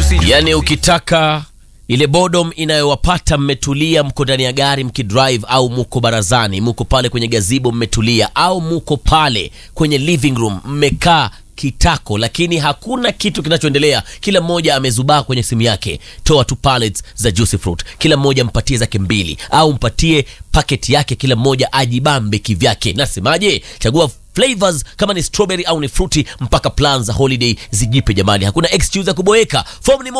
Yaani ukitaka ile bodom inayowapata mmetulia, mko ndani ya gari mkidrive, au muko barazani, muko pale kwenye gazibo mmetulia, au muko pale kwenye living room mmekaa kitako, lakini hakuna kitu kinachoendelea, kila mmoja amezubaa kwenye simu yake. Toa tu pallets za juicy fruit, kila mmoja mpatie zake mbili, au mpatie paketi yake, kila mmoja ajibambe kivyake. Nasemaje? Chagua flavors kama ni strawberry au ni fruity, mpaka plan za holiday zijipe jamani, hakuna excuse ya kuboeka. Form ni